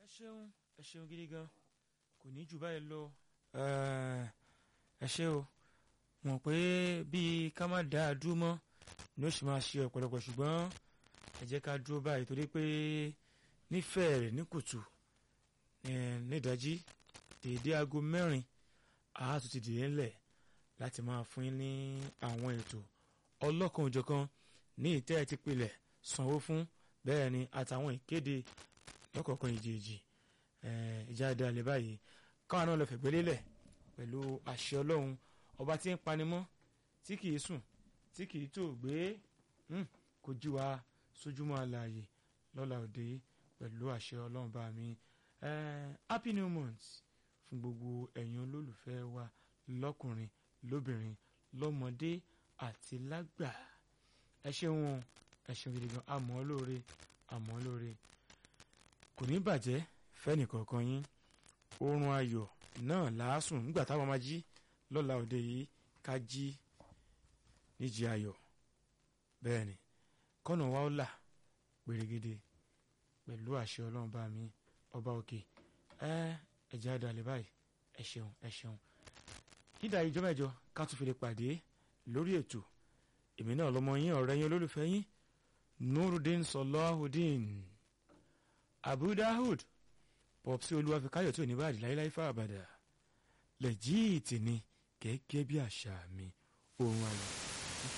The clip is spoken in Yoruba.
ṣeun ẹ ṣeun gidi gan kò ní jù báyìí lọ ẹ ṣe o mọ̀ pé bíi ká má dá a dúró mọ́ ni ó sì máa ṣe ọ̀pọ̀lọpọ̀ ṣùgbọ́n ẹ jẹ́ ká dúró báyìí torí pé nífẹ̀ẹ́ rẹ̀ ní kùtù nídàájí dèédé aago mẹ́rin àá tún ti dìde ńlẹ̀ láti máa fún yín ní àwọn ètò ọlọ́kan òjọ̀kan ní ìtẹ́ ẹ̀ ti pilẹ̀ sanwó fún bẹ́ẹ̀ ni àtàwọn ìkéde lọ́kọ̀ọ̀kan ìjèèjì ìjà dalẹ̀ báyìí káwọn náà lọ fẹ̀gbẹ́ lélẹ̀ pẹ̀lú àṣẹ ọlọ́run ọba tí ń panimọ́ tí kìí sùn tí kìí tó gbé kò jí wa sójúmọ́ àlàyé lọ́la òde pẹ̀lú àṣẹ ọlọ́run bá mi happy new month fún gbogbo ẹ̀yin olólùfẹ́ wa lọ́kùnrin lóbìnrin lọ́mọdé àti lágbà ẹ ṣeun ẹ ṣeun gidi gan àmọ́ lóore àmọ́ lóore kò ní bàjẹ́ fẹ́nìkọ̀ọ̀kan yín oorun ayọ̀ náà làásùn nígbà táwọn máa jí lọ́la òde yìí ká jí níjì ayọ̀ bẹ́ẹ̀ ni kọ́nà wa ó là pèrègede pẹ̀lú àṣẹ ọlọ́run bá mi ọba òkè ẹ ẹ̀jẹ̀ àdàlẹ̀ báyìí ẹ ṣeun ẹ ṣeun dídá ìjọ mẹ́jọ ká tún fi lè pàdé lórí ètò èmi náà lọmọ yín ọ̀rẹ́ yín olólùfẹ́ yín nurudeen sọlọ́hùdín abu dahud pọ̀psi olúwàfíkáyọ̀ tí ò ní báyìí láíláí fáabàdà lẹ́jìtì ni gẹ́gẹ́ bí àṣà mi òun àyè.